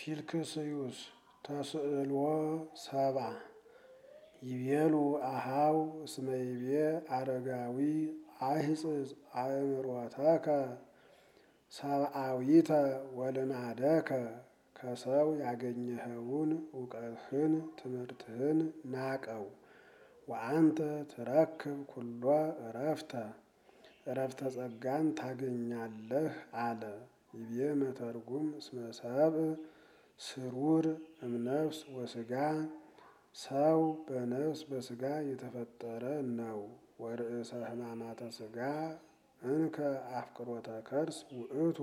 ፊልክስዩስ ተስእልዎ ሰብአ ይቤሉ አሃው እስመ ይቤ አረጋዊ አይሕጽጽ አእምሮተከ ሰብአዊተ ወልማደከ ከሰው ያገኘኸውን እውቀትህን ትምህርትህን ናቀው ወአንተ ትረክብ ኩሎ እረፍተ እረፍተ ጸጋን ታገኛለህ አለ። ይቤ መተርጉም እስመ ሰብእ ስሩር እምነፍስ ወስጋ ሰው በነፍስ በስጋ የተፈጠረ ነው። ወርእሰ ሕማማተ ስጋ እንከ አፍቅሮተ ከርስ ውእቱ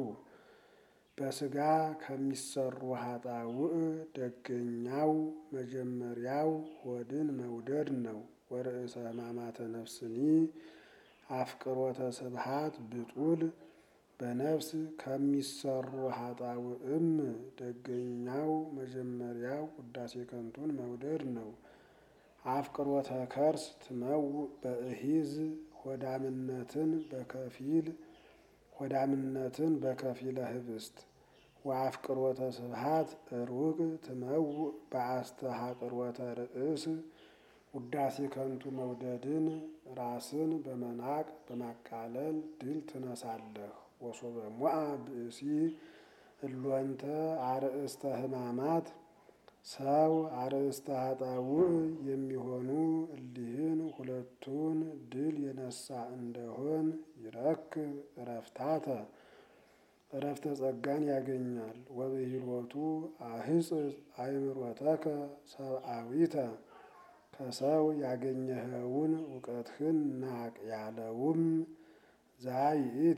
በስጋ ከሚሰሩ ኃጣውእ ደገኛው መጀመሪያው ሆድን መውደድ ነው። ወርእሰ ሕማማተ ነፍስኒ አፍቅሮተ ስብሃት ብጡል በነፍስ ከሚሰሩ ኃጣውእም ደገኛው መጀመሪያው ውዳሴ ከንቱን መውደድ ነው። አፍቅሮተ ከርስ ትመውእ በእሂዝ ሆዳምነትን በከፊል ሆዳምነትን በከፊለ ህብስት ወአፍቅሮተ ስብሃት ሩቅ ትመውእ በአስተሐቅሮተ ርእስ ውዳሴ ከንቱ መውደድን ራስን በመናቅ በማቃለል ድል ትነሳለህ። ወሶበ ሞአ ብእሲ እሎንተ አርእስተ ሕማማት ሰው አርእስተ ኃጣውእ የሚሆኑ እሊህን ሁለቱን ድል የነሳ እንደሆን ይረክብ እረፍታተ እረፍተ ጸጋን ያገኛል። ወብሂሎቱ አህጽጽ አእምሮተከ ሰብአዊተ ከሰው ያገኘኸውን እውቀትህን ናቅ ያለውም ዛይእቲ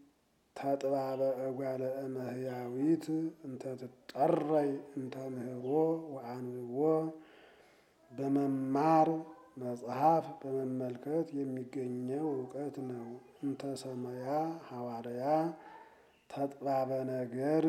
ተጥባበ እጓለ እመሕያዊት እንተ ትጠረይ እንተ ምህሮ ወአንብቦ በመማር መጽሐፍ በመመልከት የሚገኘው እውቀት ነው። እንተ ሰመያ ሐዋርያ ተጥባበ ነገር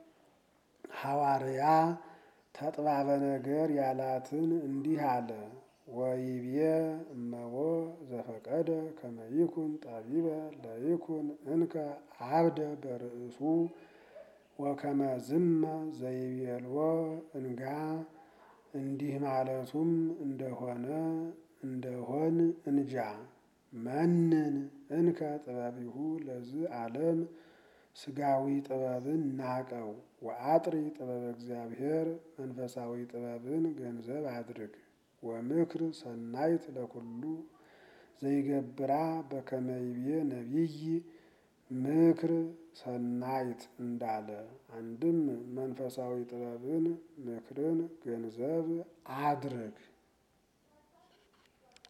ሐዋርያ ተጥባበ ነገር ያላትን እንዲህ አለ። ወይቤ እመቦ ዘፈቀደ ከመ ይኩን ጠቢበ ለይኩን እንከ አብደ በርእሱ ወከመ ዝመ ዘይቤልዎ እንጋ እንዲህ ማለቱም እንደሆነ እንደሆን እንጃ። መንን እንከ ጥበቢሁ ለዝ ዓለም ስጋዊ ጥበብን ናቀው ወአጥሪ ጥበበ እግዚአብሔር መንፈሳዊ ጥበብን ገንዘብ አድርግ። ወምክር ሰናይት ለኩሉ ዘይገብራ በከመ ይቤ ነቢይ ምክር ሰናይት እንዳለ አንድም መንፈሳዊ ጥበብን ምክርን ገንዘብ አድርግ።